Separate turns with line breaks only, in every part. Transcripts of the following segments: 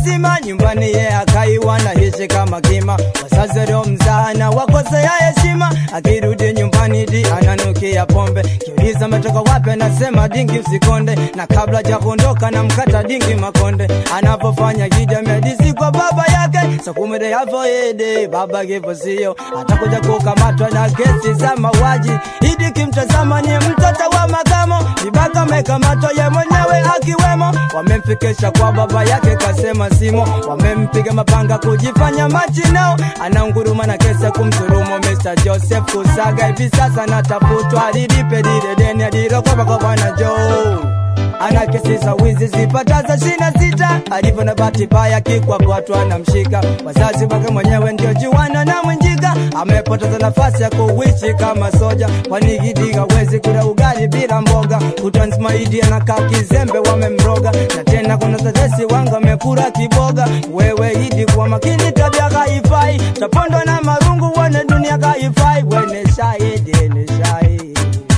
mazima nyumbani ye akaiwa na hishi kama kima wazazi leo mzana wakosea heshima akirudi nyumbani di ananukia pombe kiuliza ametoka wapi anasema dingi usikonde na kabla ja kuondoka na mkata dingi makonde anapofanya gidi amedisi kwa baba yake sakumede yavo ede baba kivo sio atakuja kukamatwa na kesi za mauaji idi kimtazama ni mtoto wa makamo vibaka amekamatwa ye mwenyewe akiwemo wamemfikisha kwa baba yake kasema simo wamempiga mapanga kujifanya machinao anaunguruma na kesi ya kumdhulumu Mr. Joseph Kusaga hivi sasa natafutwa alilipe lile deni alilokopa kwa bwana Joe ana kesi za wizi zipataza shina sita alivyo na bahati mbaya kikwakatwa anamshika wazazi wake mwenyewe ndio juana na mwenjika amepoteza nafasi ya kuishi kama soja kwani Gidi hawezi kula ugali bila mboga utansmaidi anakaa kizembe wamemroga na tena kuna tetesi wanga amekula kiboga wewe Idi kwa makini tabia kaifai tapondwa na marungu wane dunia kaifai wene shahidi ni shahidi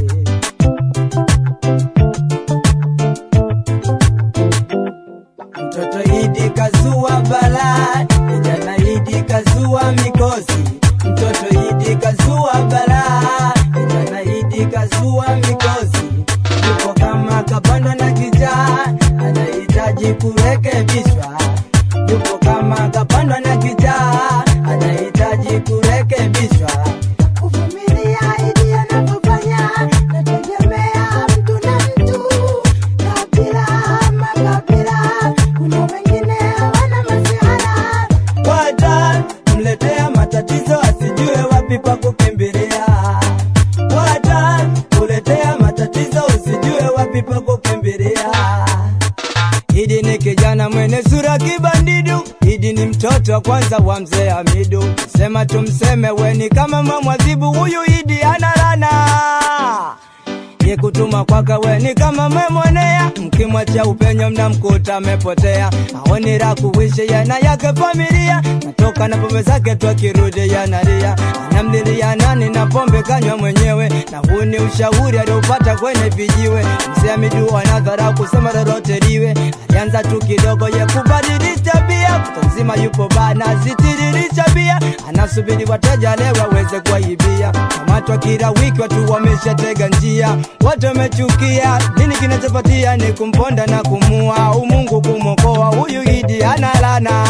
Mtoto Idi kazua balaa, kijana Idi kazua mikosi. Mtoto Idi kazua balaa, kijana Idi kazua mikosi. Yuko kama kapanda na kijaa, anahitaji kurekebishwa. Yuko kama kapanda na kijaa, anahitaji kurekebishwa.
Kuvumilia Idi anapofanya, nategemea mtu na mtu, kabila ama kabila. Kuna wengine hawana masihara,
Wata mletea matatizo asijue wapi pa kukimbilia. Wata kuletea matatizo usijue wapi pa kukimbilia. Idi ni kijana mwenye sura kibandidu, Idi ni mtoto wa kwanza wa mzee Hamidu. Sema tumseme weni kama mamwadhibu, huyu Idi ana lana ye kutuma kwaka weni kama memwonea, mkimwacha upenyo mnamkuta amepotea. Aoni la kuishi yana yake familia, natoka na pombe zake tu akirudi yanalia, anamlilia nani na pombe kanywa mwenyewe, na huu ni ushauri aliopata kwenye vijiwe. Mzee Hamidu anadhara kusema lolote liwe, alianza tu kidogo ye kubadilisha bia, kuta nzima yupo bana zitiririsha bia, anasubiri wateja leo waweze kuwaibia. Kamatwa kila wiki watu wameshatega njia, watu wamechukia. Nini kinachopatia ni kumponda na kumua, umungu kumokoa huyu Idi analana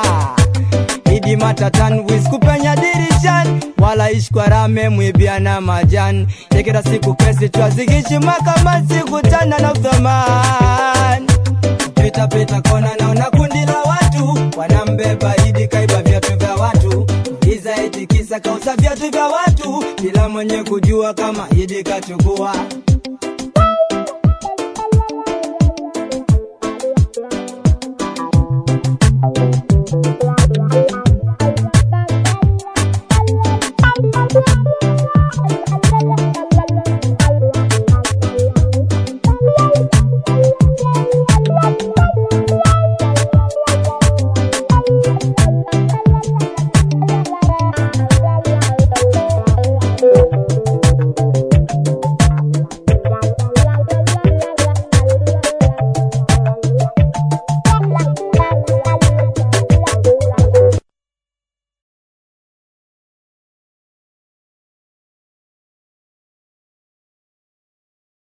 Idi matatan wis kupenya dirishani wala ishkwarame mwibia na majani yekera siku kesi twazigishi makamasi kutana na uthamani pita pita kona naona kundi la watu wanambeba Idi kaiba viatu vya watu iza eti kisa kauza viatu vya watu bila mwenye kujua kama Idi kachukua